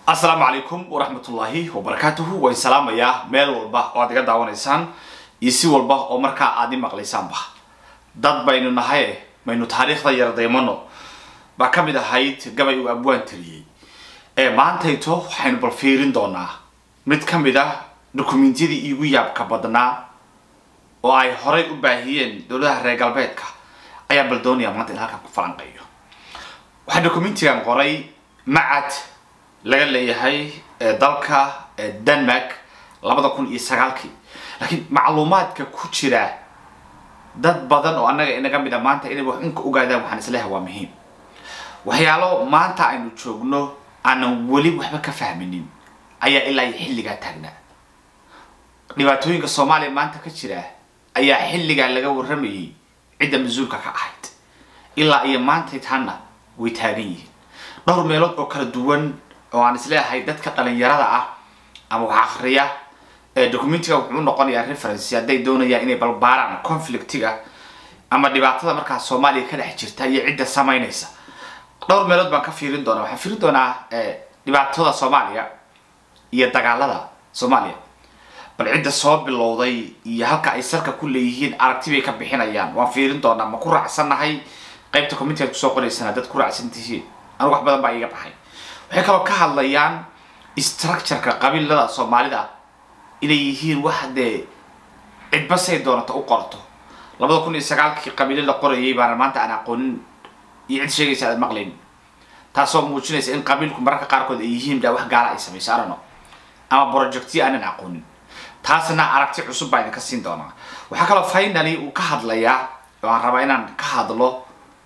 asalaamu calaykum waraxmatullaahi wabarakaatuhu waan salaamayaa meel walba oo aad iga daawanaysaan iyo si walba oo markaa aad i maqlaysaanba dad baynu nahay maynu taariikhda yardaymano baa ka mid ahayd gabay uu abwaan taliyey ee maantayto waxaynu bal fiirin doonaa mid ka mid ah dukumentiyadii iigu yaabka badnaa oo ay horay u baahiyeen dowladaha reer galbeedka ayaa bal doonaya maanta in halkan ku falanqeeyo waxaa documentigan qoray macad laga leeyahay dalka denmark labada kun iyo sagaalkii laakiin macluumaadka ku jira dad badan oo annaga inaga mid a maanta inay wax unka ogaadaan waxaan isleehay waa muhiim waxyaalo maanta aynu joogno aanan weli waxba ka fahminin ayaa ilaa iyo xilligaa taagnaa dhibaatooyinka soomaaliya maanta ka jira ayaa xilligaa laga warramayay cidda mas-uulka ka ahayd ilaa iyo maantay taana way taagan yihiin dhowr meelood oo kala duwan oo aan isleeyahay dadka dhalinyarada ah ama wax akriya documentiga wuxuu noqonayaa reference hadday doonayaan inay balbaaraan conflictiga ama dhibaatada markaa soomaaliya ka dhex jirta iyo cidda samaynaysa dhowr meelood baan ka fiirin doonaa waxaan fiirin doonaa dhibaatada soomaaliya iyo dagaalada soomaaliya bal cidda soo bilowday iyo halka ay salka ku leeyihiin aragti bay ka bixinayaan waan fiirin doonaa ma ku raacsannahay qaybta communitigaad kusoo qoraysana dad ku raacsan tihiin anigu wax badan baa iiga baxay waxay kaloo ka hadlayaan structureka qabiilada soomaalida inay yihiin wax dee cidba say doonata u qorto labada kun iyo sagaalkii qabiilo la qorayay baana maanta aan aqoonin iyo cid sheegaysa aad maqlayn taasoo muujinaysa in qabiilku mararka qaarkood ay yihiin daa wax gaala ay samayso arano ama projectiya aanan aqoonin taasna aragti cusub baa idinka siin doonaa waxaa kaloo finally uu ka hadlayaa oo aan rabaa inaan ka hadlo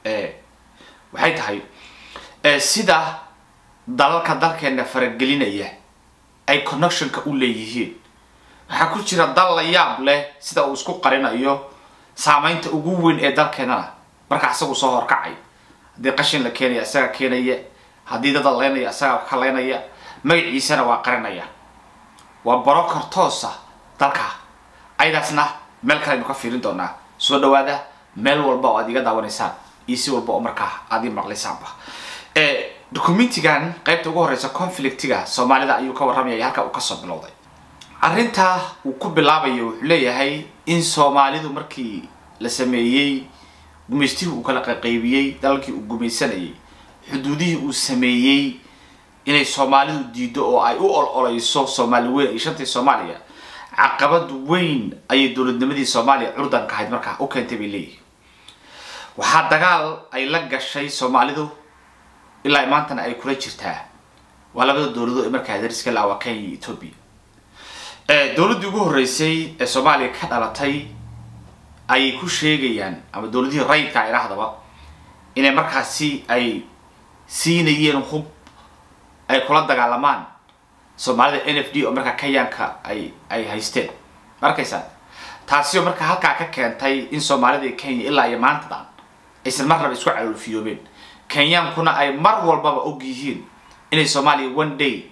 waxay tahay sida dalalka dalkeena faragelinaya ay connectionka u leeyihiin waxaa ku jira dal la yaab leh sida uu isku qarinayo saameynta ugu weyn ee dalkeenana marka isagu soo horkacay haddii qashin la keenaya isagaa keenaya haddii dad la leynaya isagaa wax ka leynaya magaciisana waa qarinaya waa broker toosa dalka ayadaasna meel kale aynu ka fiirin doonaa soo dhawaada meel walba oo aad iga daawanaysaan iyo si walba oo markaa aad ii maqlaysaanba documentigan qaybta ugu horeysa conflictiga soomaalida ayuu ka warramaya halka uu kasoo bilowday arrintaa uu ku bilaabayo wuxuu leeyahay in soomaalidu markii la sameeyey gumaystihii uu kala qaqaybiyey dalalkii uu gumaysanayay xuduudihii uu sameeyey inay soomaalidu diido oo ay u ol-oleyso soomaali weyn iyo shantii soomaaliya caqabad weyn ayay dowladnimadii soomaaliya curdanka ahayd markaa u keentay bay leeyihin waxaa dagaal ay la gashay soomaalidu ilaa maantana ay kula jirtaa waa labada dowladood ee markaa dariska la waa kenya iyo ethoobia dowladdii ugu horreysay ee soomaaliya ka dhalatay ayay ku sheegayaan ama dowladihii rayidka idhaahdaba inay markaasi ay siinayeen hub ay kula dagaalamaan soomaalida n f d oo markaa kenyaanka ay ay haysteen ma arkaysaa taasi oo markaa halkaa ka keentay in soomaalida iyo kenya ilaa iyo maantadan aysan marnaba isku caloolfiyoobeen kenyaankuna ay mar walbaba og yihiin inay soomaaliya one day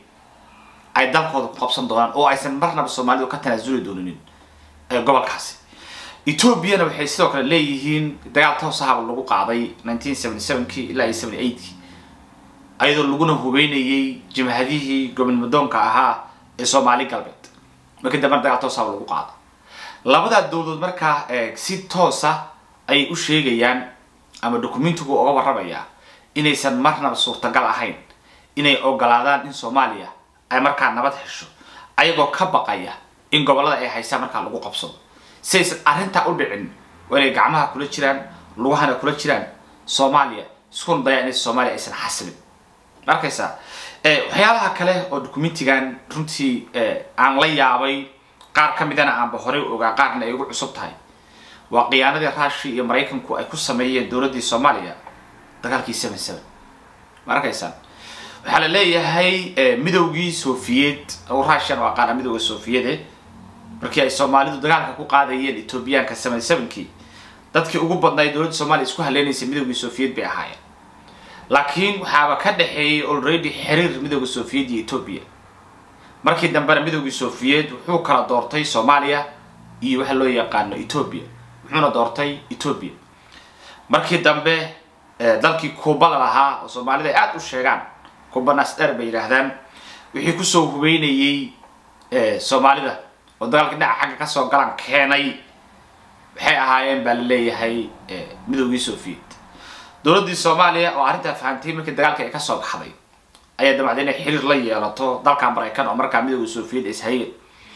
ay dalkooda ku qabsan doonaan oo aysan marnaba soomaalidu ka tanaasuli dooninin gobolkaasi ethoobiana waxay sidoo kale leeyihiin dagaal toos ahaba lagu qaaday nineteen seventy sevenkii ilaa iyo seventy eightkii ayadoo laguna hubeynayay jimhadihii gobonmadoonka ahaa ee soomaali galbeed markii dambena dagaal toos ahaba lagu qaada labadaa dowladood markaa si toosa ayay u sheegayaan ama documentigu uga warramayaa inaysan marnaba suurtagal ahayn inay ogolaadaan in soomaaliya ay markaa nabad hesho ayagoo ka baqaya in gobollada ay haystaan markaa lagu qabsado si aysan arrintaa u dhicin waa inay gacmaha kula jiraan lugahana kula jiraan soomaaliya iskuna dayaan in soomaaliya aysan xasilin ma arkaysaa waxyaalaha kale oo documentigan runtii aan la yaabay qaar ka midana aanba horey ogaa qaarna ay ugu cusub tahay waa khiyaanadii rushia iyo maraykanku ay ku sameeyeen dowladdii soomaaliya dagaalkii seven seven ma arkaysaan waxaa la leeyahay midowgii sofiyeed russian waa qaana midowga sofiyede markii ay soomaalidu dagaalka ku qaadayeen ethoobiyaanka seven sevenkii dadkii ugu badnaay dowladda soomaliya isku haleynaysay midowgii sofiyeed bay ahaayeen laakiin waxaaba ka dhexeeyay already xiriir midowga sofiyeed iyo ethoobia markii dambena midowgii sofiyeed wuxuu kala doortay soomaaliya iyo waxa loo yaqaano ethoobia wuxuuna doortay ethoobia markii dambe dalkii kuuba la lahaa oo soomaalida ay aada u sheegaan kuuba nasdher bay yidhaahdaan wixii kusoo hubeynayey soomaalida oo dagaalka dhinaca xagga kasoo galan keenay waxay ahaayeen baa la leeyahay midoogii soviet dowladdii soomaaliya oo arrintaa fahamtay markii dagaalka ay kasoo baxday ayaa damacday inay xiriir la yeelato dalka maraykan oo markaa midooda soviet ishayeen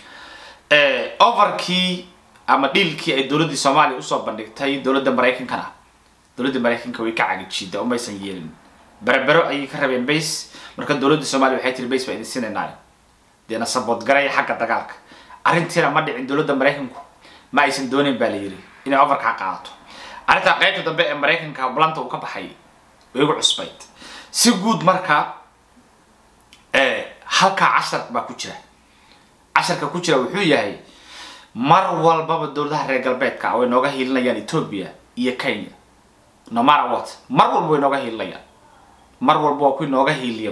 overkii ama dhiilkii ay dowladdii soomaaliya usoo bandhigtay dowladda maraykankana dowladda maraykanka way ka cagijida umaysan yeelin berebero ayay ka rabeen base marka dowladda soomaaliya waxay tiri base baa idin siinaynaay deena saboodgaraya xagga dagaalka arrintiina ma dhicin dowladda maraykanku ma aysan doonayn baa la yiri inay overkaa qaadato arrintaa qaybta dambe ee maraykanka bulanta uu ka baxay way igu cusbayd si guud markaa halkaa cashar baa ku jira casharka ku jira wuxuu yahay mar walbaba dowladaha reer galbeedka way nooga hiilinayaan ethoobia iyo kenya no matter what mar walba way nooga hiilinayaan mar walba waa kuwii nooga hiiliya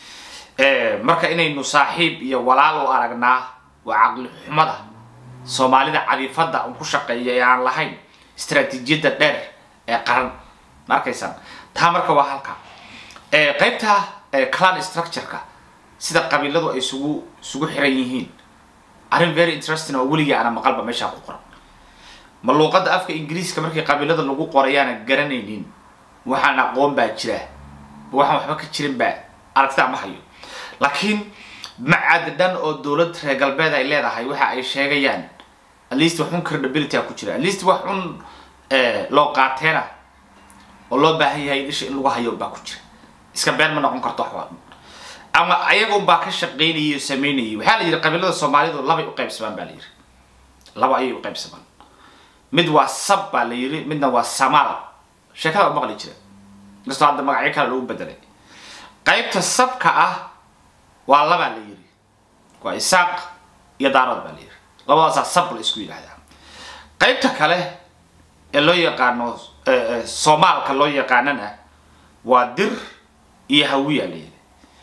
wy marka inaynu saaxiib iyo walaal u aragnaa waa caqli xumada soomaalida cadiifada un ku shaqeeya ee aan lahayn istraatiijiyadda dheer ee qaran ma arkaysaan taa marka waa halka qaybta clan structureka sida qabiiladu ay isugu isugu xiran yihiin arrin very interesting oo weligii ana maqalba meeshaa ku qoran ma luuqadda afka ingiriiska markii qabiilada lagu qorayaana garanaynin waxaan aqoon baa jira waxaan waxba ka jirin baa aragtida ma hayo laakiin macad dhan oo dowlad reer galbeed ay leedahay waxa ay sheegayaan at least wax un credibility a ku jira at least wax un loo qaateena oo loo baahan yahay in isha in lagu hayo baa ku jira iska been ma noqon karto waxba ama ayaga un baa ka shaqaynayay oo samaynayay waxaa la yidhi qabiilada soomaalidu labay u qaybsamaan baa la yidhi laba ayay u qaybsamaan mid waa sab baa la yidhi midna waa samaal sheekada u maqli jira inkastoo hadda magacyo kale lagu bedelay qaybta sabka ah waa labaa la yidhi waa isaaq iyo daarood baa la yidhi labadaasaa sab la isku yidhahdaa qaybta kale ee loo yaqaano soomaalka loo yaqaanana waa dir iyo hawiya la yidhi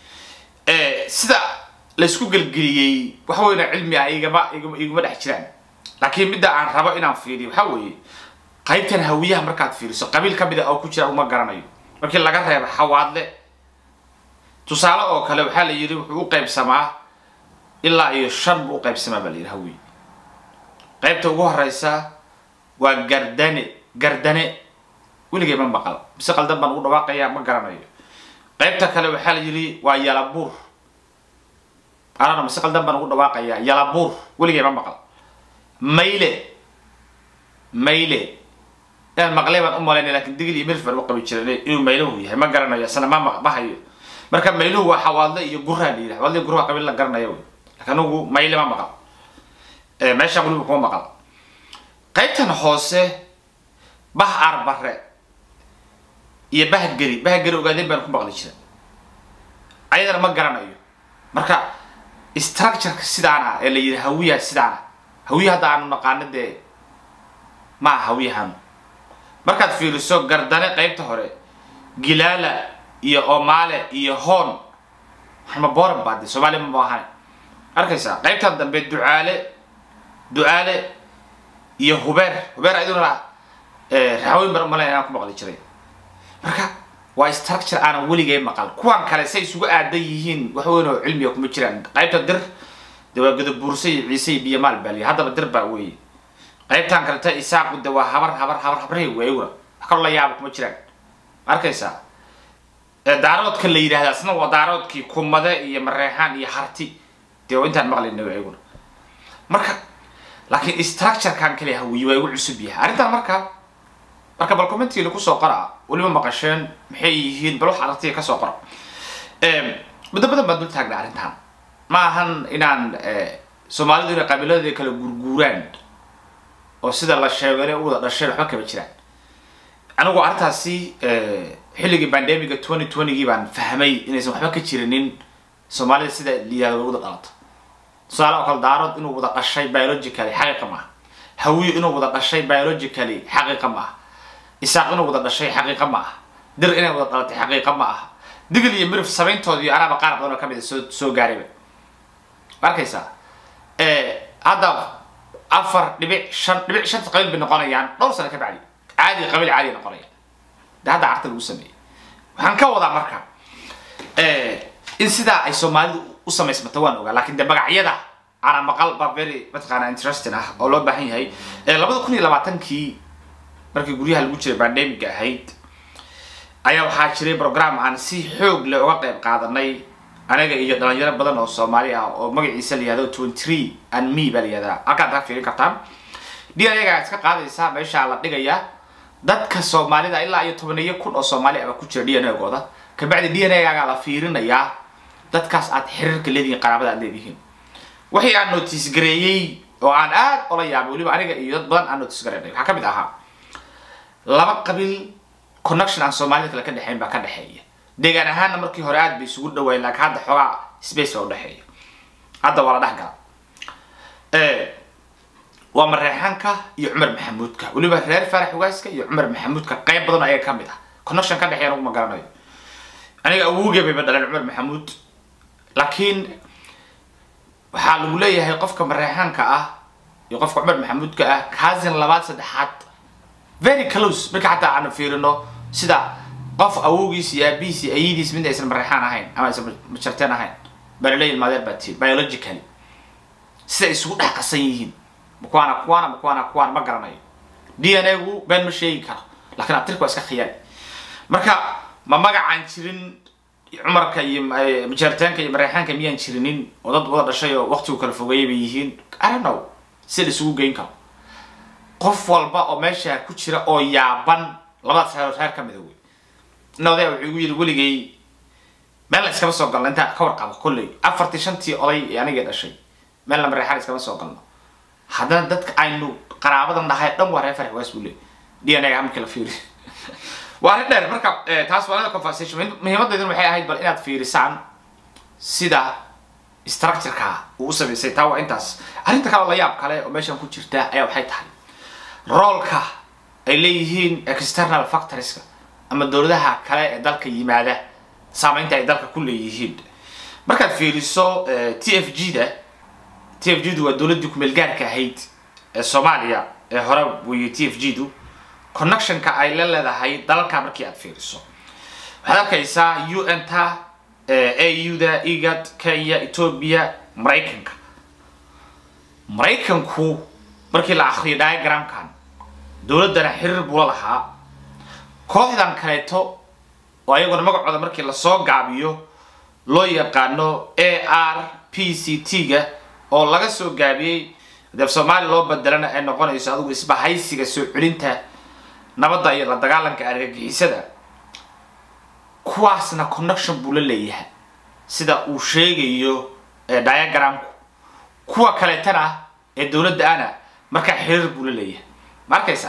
sida laysku gelgeliyey waxa weyna cilmi ah igama iguma dhex jiraan laakiin midda aan rabo inaan fiiriyo waxaa weeye qaybtan hawiyaha markaad fiiriso qabiil ka mid a oo ku jira uma garanayo markii laga reebo xawaadle tusaale oo kale waxaa la yidhi wuxuu u qaybsamaa ilaa iyo shan buu u qaybsamaa baa la yidhi hawiye qaybta ugu horeysa waa gardane gardane weligay ma maqal mise qaldan baan ugu dhawaaqayaa ma garanayo qaybta kale waxaa la yidhi waa yalabuur anana mise qaldan baan ugu dhawaaqayaa yalabuur weligay ma maqal mayle mayle inaan maqlay baan u malaynaya lakin digil iyo milf baan u qabi jiray inuu mayluhu yahay ma garanayo isna ma ma hayo marka mayluhu waa xawaadle iyo guraa la yidhi xawaadle iyo gurra qabiil la garanayo wey lakin anugu mayle ma maqal meeshaan weliba kuma maqal qaybtan hoose bah arbare iyo bahgeri bahgeri ogaadeen baan ku maqli jira ayadana ma garanayo marka structureka sidaana ee la yidhi hawiya sidaana hawiya hadda aanu naqaano dee ma aha hawiyahan markaad fiiriso gardane qaybta hore gilaala iyo omaale iyo hoon waxma booran baa de soomaaliya ma ahan arkaysaa qaybtan dambe ducaale ducaale iyo hubeer hubeer ayaduna raxweyn bar umalayn inaan ku maqli jiray marka waa structure aanan weligay maqal kuwan kale say isugu aadan yihiin wax weyn oo cilmiga kuma jiraan qaybta dir de waa godobuurse iyo ciise iyo biyamaal baa liya haddaba dir baa weeye qaybtan kaleta isaaqu de waa habar habar habar habrahey weyguna wax kaloo la yaaba kuma jiraan arkaysaa daaroodka la yidhahda asna waa daaroodkii kumade iyo mareexaan iyo harti dee intaan maqlayna weyguna marka laakiin structurekan kale hawiye waa igu cusub yahay arrintan marka marka bal commentiga kusoo qora weliba maqasheen maxay yihiin bal wax aragtiga kasoo qora muddo badan baan dul taagnay arrintan ma ahan inaan soomaalidu inay qabiiladeeda kala gurguuraan oo sida la sheego inay u wada dhasheen waxba kama jiraan anigu arrintaasi xilligii bandemiga twenty twentygii baan fahmay inaysan waxba ka jirinin soomaalida sida layihahdo way wada dhalato tusaale oo kale daarood inuu wada dhashay biologically xaqiiqa maaha hawiyo inuu wada dhashay biologically xaqiiqa maaha isaaq inuu wada dhashay xaqiiqa ma aha dir inay wada dhalatay xaqiiqa ma aha digil iyo mirif samayntoodii anaaba qaar badan oo kamid a soo soo gaarayba ma arkaysaa hadda afar dhibic shan dhibic shanta qabiil bay noqonayaan dhowr sano ka bacdi caadi qabiil caadi noqonaya de hadda carta lagu sameeyey waxaan ka wadaa marka in sidaa ay soomaalidu u samaysmata waan ogaa lakin de magacyada ana maqal ba very mataqaana interesting ah oo loo baahan yahay labada kun iyo labaatankii markii guryaha lagu jiray pandemiga ahayd ayaa waxaa jiray program aan si xoog leh uga qayb qaadanay aniga iyo dhalinyaro badan oo soomaali ah oo magaciisa la yihahdo twenty three and me baa la yihahdaa halkaad kaa fiirin kartaan d n a iska qaadaysaa meeshaa la dhigayaa dadka soomaalida ilaa iyo tobaniyo kun oo soomaali ah baa ku jira d n a gooda kabacdi d n a gaagaa la fiirinayaa dadkaas aad xiriirka leedihiin qaraabada aad leedihiin wixii aan notice gareeyey oo aan aad ola yaabay weliba aniga iyo dad badan aan notice gareynay waxaa kamid ahaa laba qabiil connection aan soomaalida kale ka dhexeyn baa ka dhexeeya deegaan ahaanna markii hore aad bay isugu dhawaayeen laakiin hadda xoogaa space baa udhexeeya hadda waa la dhex gala waa mareexanka iyo cumar maxamuudka weliba reer faarax ugaaska iyo cumar maxamuudka qayb badan ayaga kamid ah connection ka dhexeeya ma garanayo aniga awowgee bayba dhaleen cumar maxamuud laakiin waxaa lagu leeyahay qofka mareexanka ah iyo qofka cumar maxamuudka ah cousin labaad saddexaad very close marka xataa aanu fiirino sida qof awowgiis iyo aabihiis iyo ayadiis mid aysan mareexaan ahayn ama aysan majarteen ahayn baa laleeyahay maadeer baa tii biologically sida isugu dhex qasan yihiin makuwaana kuwaana makuwaana kuwaana ma garanayo d n a gu been ma sheegi karo lakiin abtirka waa iska khiyaali marka ma magacaan jirin cumarka iyo majaritaanka iyo mareexaanka miyaan jirinin oo dad wada dhashay oo waqtigu kala fogeeyay bay yihiin i don't know si la isugu geyn karo qof walba oo meesha ku jira oo yaaban labadaas reer reer ka mida wey ina odaya wuxuu igu yidhi weligay meel la iskama soo galno intaa ka warqabo kolley afartii shantii oday ee anigay dhashay meelna mareexaan iskama soo galno haddana dadka aynu qaraabadan dhahay dhan waa reer farax waas buu leey d n a markii la fiiri waa arrin dheer marka taas waa another conversation muhiimadeeduna waxay ahayd bal inaad fiirisaan sida structureka uu u samaysay taa waa intaas arrinta kale la yaab kale oo meeshan ku jirta ayaa waxay tahay roolka ay leeyihiin external factorieska ama dowladaha kale ee dalka yimaada saameynta ay dalka ku leeyihiin markaad fiiriso t f g da t f g du waa dowladdii kumeel gaarka ahayd ee soomaaliya ee hore weeye t f g du connectionka ay la leedahay dalalka markii aad fiiriso waxaad arkaysaa u n ta a u da egad kenya ethoobia maraykanka maraykanku markii la akriyo diagramkan dowladdana xiriir buu la lahaa kooxdan kaleeto oo ayaguna magacooda markii lasoo gaabiyo loo yaqaano a r p c t ga oo laga soo gaabiyey deef soomaaliya loo bedelana ay noqonayso adigu isbahaysiga soo celinta nabadda iyo la dagaalanka argagixisada kuwaasna connection buu la leeyahay sida uu sheegayo diagramku kuwa kaleetana ee dowladda ana markaa xiriir buu la leeyahay ma arkaysaa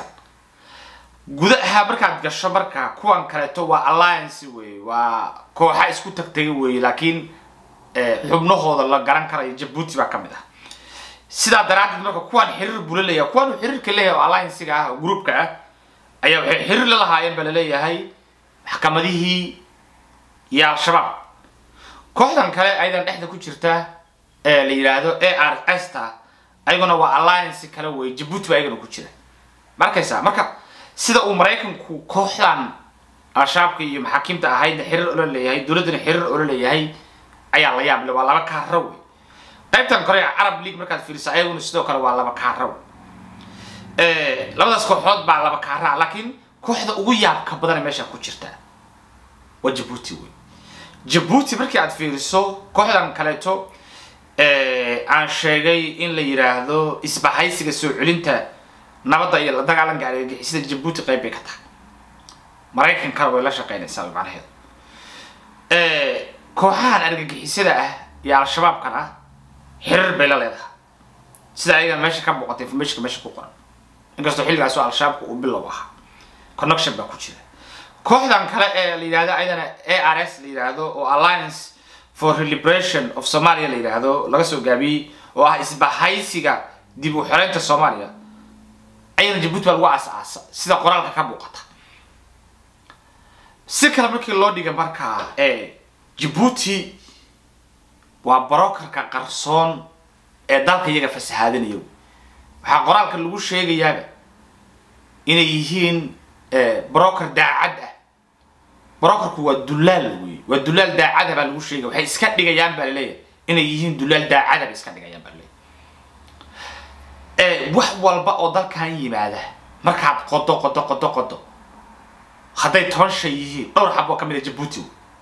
gudaha markaad gasho marka kuwan kaleeto waa alliance wey waa kooxa isku tagtagay wey laakiin xubnahooda la garan karayo jabuuti baa kamid ah sidaa daraaddeed marka kuwan xiriir buu la leeyahay kuwan uu xiriirka leeyahay oo alliancega ah oo groupka ah ayaa waxay xiriir la lahaayeen baa laleeyahay maxkamadihii iyo al-shabaab kooxdan kale ayadan dhexda ku jirta ee la yidhaahdo a r s ta ayaguna waa alliance kale wey jabuuti baa ayagana ku jira ma arkaysaa marka sida uu maraykanku kooxdan al-shabaabka iyo maxaakiimta ahaydna xiriir ola leeyahay dowladdana xiriir ola leeyahay ayaa la yaable waa laba kaara wey qaybtan kore carab league markaad fiiriso ayaguna sidoo kale waa laba kaara wey labadaas kooxood baa laba kaara laakiin kooxda ugu yaabka badana meesha ku jirta waa jabuuti wey jabuuti markii aad fiiriso kooxdan kaleeto aan sheegay in la yidhaahdo isbahaysiga soo celinta nabadda iyo la dagaalanka argagixisada jabuuti qayb bay ka tahay maraykankana way la shaqeynaysaa macnaheedu kooxahan argagixisada ah iyo al-shabaabkan ah xiriir bay la leedahay sida ayagan meesha ka muuqata informationka meesha ku qoran inkastoo xilligaasoo al-shabaabka uu bilow ahaa connection baa ku jira kooxdan kale ee la yidhahdo ayadana a r s la yidhaahdo oo alliance for liberation of somalia la yidhaahdo laga soo gaabiyey oo ah isbahaysiga dib u xoreynta soomaaliya ayana jabuuti baa lagu aas-aasa sida qoraalka ka muuqata si kale markii loo dhiga markaa jabuuti waa brokerka qarsoon ee dalka iyaga fasahaadinayo waxaa qoraalka lagu sheegayaaba inay yihiin broker daacad ah brokerku waa dullaal wey waa dullaal daacada baa lagu sheegaya waxay iska dhigayaan baa laleeyahay inay yihiin dulaal daacada bay iska dhigayaan baa leeyahay wax walba oo dalkan yimaada markaad qodo qodo qodo qodo hadday toban shay yihiin dhowr xab oo ka mid a jabuuti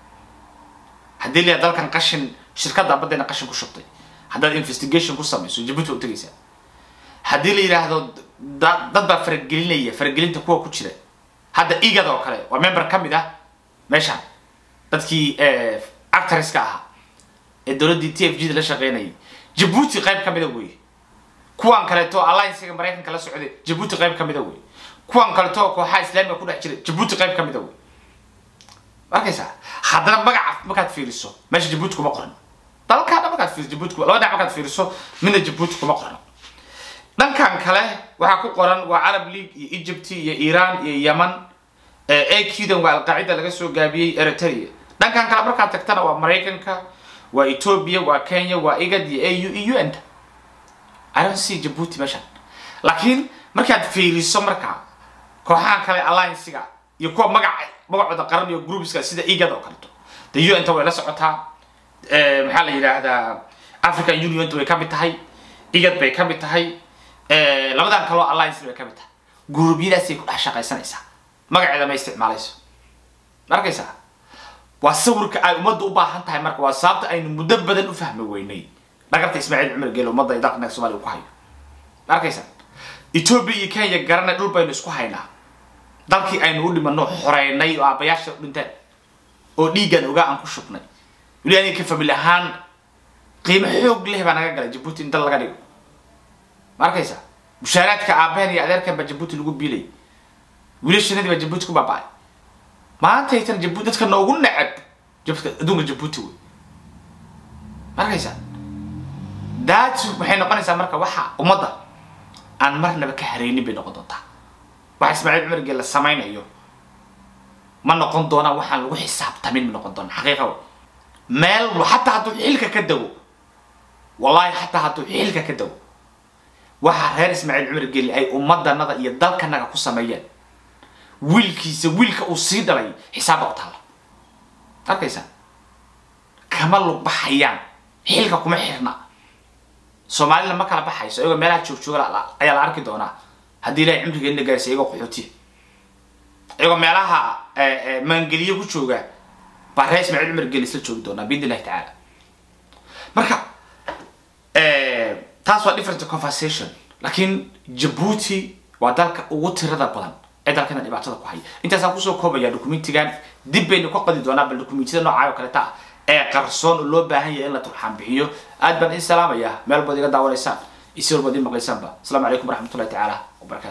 haddii la dalkan qashin shirkadda baddayna qashin ku shubtay haddaad investigation ku samayso jabuuti waa u tegaysaa haddii la yidhaahdo dad baa faragelinaya faragelinta kuwa ku jira hadda igad oo kale waa member ka mid ah meeshaan dadkii actreska ahaa ee dowladdii t f g da la shaqeynayay jabuuti qayb ka mida wey kuwan kaleeto alliancega maraykanka la socday jabuuti qayb ka mida wey kuwan kaleeto kooxaha islaamiga ku dhex jira jabuuti qayb ka mida wey arkaysaa haddana magaca markaad fiiriso meesha jabuuti kuma qoran dalkaana markaad fiiriso jabuuti laba dhinac markaad fiiriso midna jabuuti kuma qoran dhankan kale waxaa ku qoran waa carab league iyo egypt iyo iran iyo yemen aqdan waa alqaacida laga soo gaabiyey eritrea dhankan kale markaad tagtana waa maraykanka waa ethiopia waa kenya waa igad iyo au iyo un i don't see jabuuti meeshan laakiin markaad fiiriso markaa kooxahan kale alliancega iyo kuwa magaca magacooda qaran iyo groupska sida igad oo kaleto the un ta way la socotaa maxaa la yidhaahdaa african union way ka mid tahay igad bay ka mid tahay labadan kaloo alliance bay ka mid tahay guruubyadaasay ku dhex shaqaysanaysaa magaceeda ma isticmaalayso ma arkaysaa waa sawirka ay ummadda u baahan tahay marka waa sababta aynu muddo badan u fahmi weynay dhagarta ismaaciil cumar geele ummadda ay dalka soomaaliya ku hayo ma arkaysaa ethiopia iyo kenya garanay dhul baynu isku haynaa dalkii aynu u dhimano xoreynay oo aabayaasha u dhinteen oo dhiiggan ogaa aan ku shubnay weli aniga ka famil ahaan qiimo xoog leh baa naga galay jabuuti in dal laga dhigo ma arkaysaa mushaaraadka aabaheen iyo adeerkan baa jabuuti lagu biilay wiilashanadii baa jabuuti ku baaba-ay maantaytan jabuuti dadka noogu neceb jabka adduunka jabuuti wey ma arkaysaa daat waxay noqonaysaa marka waxa ummadda aan marnaba ka hareynin bay noqon doontaa waxa ismaaciil cumar geel la samaynayo ma noqon doonaan waxaan lagu xisaabtamin ma noqon doona xaqiiqa meel xataa hadduu xilka ka dawo wallahi xataa hadduu xilka ka dawo waxaa reer ismaaciil cumar geli ay ummadanada iyo dalkanaga ku sameeyeen wiilkiisa wiilka uu sii dhalay xisaabba u taalla arkaysaa kama lug baxayaan xilka kuma xirna soomaalina ma kala baxayso iyagoo meelaha joogjooga ayaa la arki doonaa haddii ilahay cimrigeena gaarsiya iyagoo qaxootiya iyagoo meelaha maangeliye ku jooga baa reer ismaaciil cumar geli isla joogi doonaa biidn illahi tacaala marka taas waa different conversation laakiin jabuuti waa dalka ugu tirada badan ee dalkana dhibaatada ku haya intaasaan kusoo koobaya documentigan dib baynu ka qodi doonaa bal documentiyada noocaayo kaleta ah ee qarsoon oo loo baahan yahay in la turxaan bixiyo aad baan in salaamaya meel baad iga daawanaysaan isi walbaad ii maqlaysaanba asalaamu calaykum waraxmatullahi tacaala wabarakatu